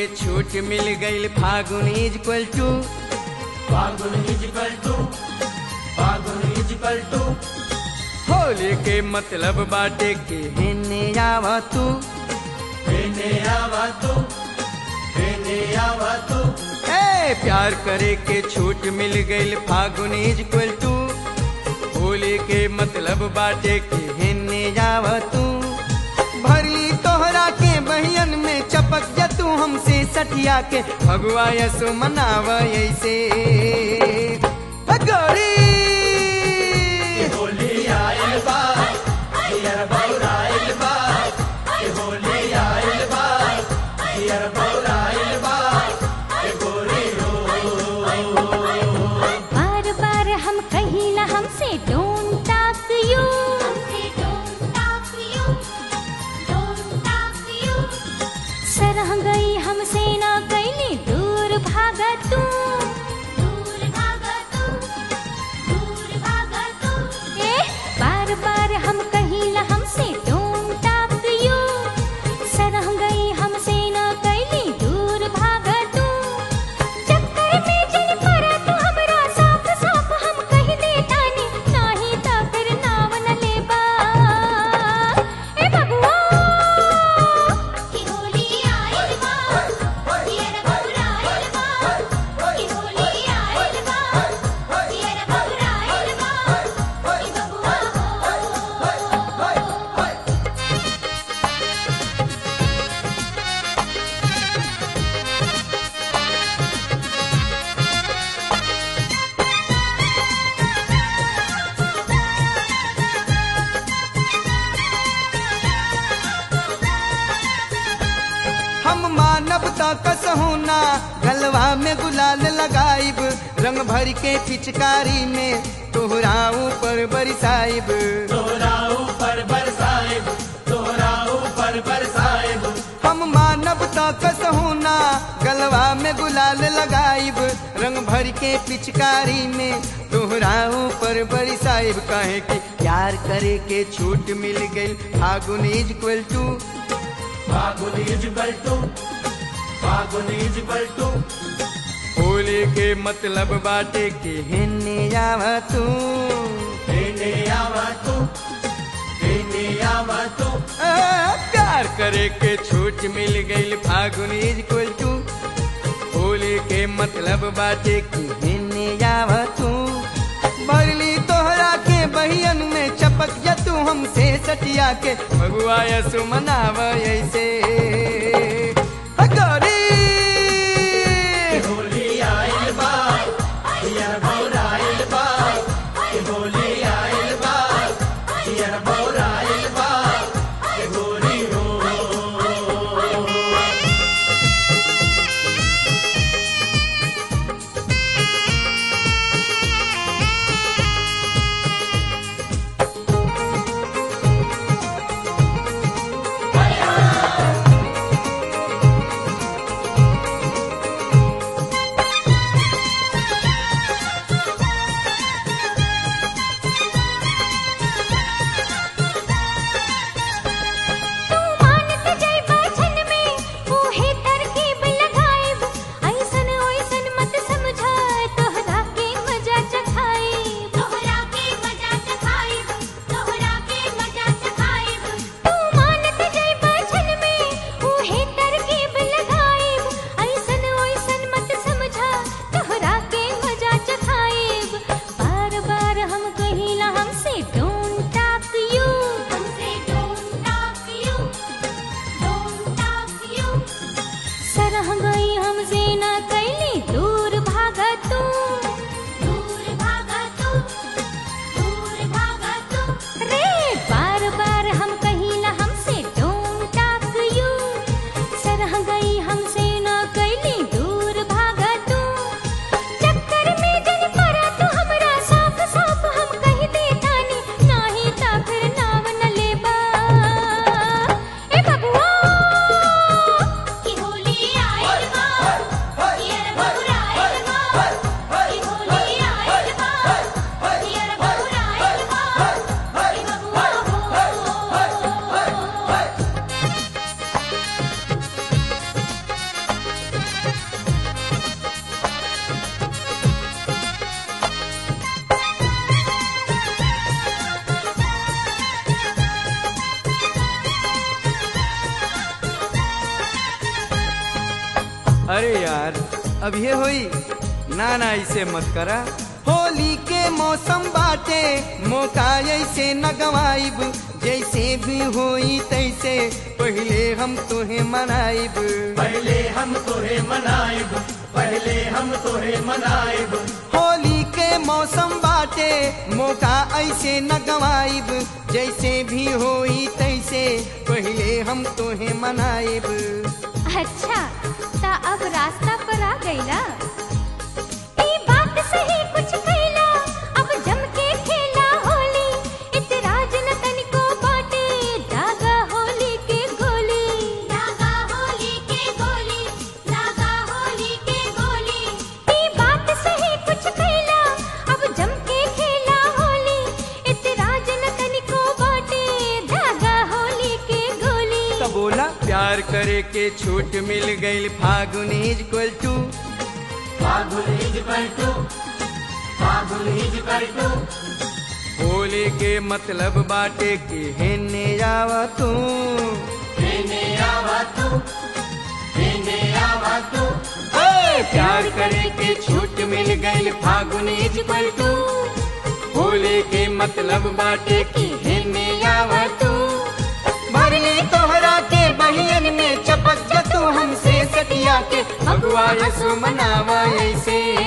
के छूट मिल गईल Phagun is equal to Phagun is equal to Phagun is equal to Holi के मतलब बाटे के हेने आवा तू हेने आवा तू हेने आवा तू ए प्यार करे के छूट मिल गईल Phagun is equal to Holi के मतलब बाटे के हेने आवा तू भरली तोहरा के बहियन में चपक जा तू हमसे सठिया के भगवा यसो मनावा ऐसे गौरी होली आइल बा हियर बौराइल बा ए होली आइल बा हियर बौराइल बा ए गोरी हो बार बार हम कहिला हमसे डोंट टॉक यू हमसे don't talk you don't talk you सरह गई हमसे ना कैली दूर भागा तू दूर भागा तू दूर भागा तू ए बार बार हम कहिला हमसे डोंट टॉक यू सरह गई हमसे ना कैली दूर भागा तू चक्कर में चल पड़ा तू हमरा साफ साफ हम कह दे तानी नाही ता फिर नाव न लेबा ए बबुआ की होली आइल बा हियर बौराइल बा की होली आइल बा हियर बौराइल बा की बबुआ हो हम मानवता कसहू ना गलवा में गुलाल लगाइब रंग भर के पिचकारी में तोहरा ऊपर बरसाइब तोरा ऊपर बरसाइब तोरा ऊपर बरसाइब हम मानवता कसहू ना गलवा में गुलाल लगाइब रंग भर के पिचकारी में तोहरा ऊपर बरसाइब कहे कि प्यार करे के छूट मिल गई Phagun is equal to Phagun is equal to Phagun is equal to Holi के मतलब बाटे के हेने आवा तू हेने आवा तू हेने आवा तू आ, प्यार करे के छूट मिल गई Phagun is equal to Holi के मतलब बाटे की हेने आवा तू भरली तोहरा के बहियन में चपक जा तू हमसे सटिया के भगुआ यसु मनावा ऐसे गौरी होली आइल बा हियर बौराइल बा ए होली आइल बा हियर बौराइल बा ए गोरी हो ए अरे यार अब ये होई ना ना ऐसे मत करा होली के मौसम बाटे मौका ऐसे न गवाइब जैसे भी होई तैसे पहले हम तुहे मनाइब पहले हम तोहे मनाइब पहले हम तोहे मनाइब होली के मौसम बाटे मौका ऐसे न गवाइब जैसे भी होई तैसे पहले हम तुहे मनाइब अच्छा ता अब रास्ता पर आ गईला ई बात सही कुछ कैला अब जम के खेला होली इतराज न तनिको बाटे दागा होली के गोली दागा होली के गोली दागा होली के गोली ई बात सही कुछ कैला अब जम के खेला होली इतराज न तनिको बाटे दागा होली के गोली तो बोला प्यार करे के छूट मिल गई Phagun is equal to Phagun is पलटू फागुन इज पलटू होली के मतलब बाटे कि हेने आवा तू हेने आवा तू हेने आवा तू ए, प्यार करे के छूट मिल गई Phagun is equal to Holi के मतलब बाटे कि हेने आवा तू भरली तोहरा के बहियन में चपक जा तू हमसे सटिया के भगवा यसु मनावा ऐसे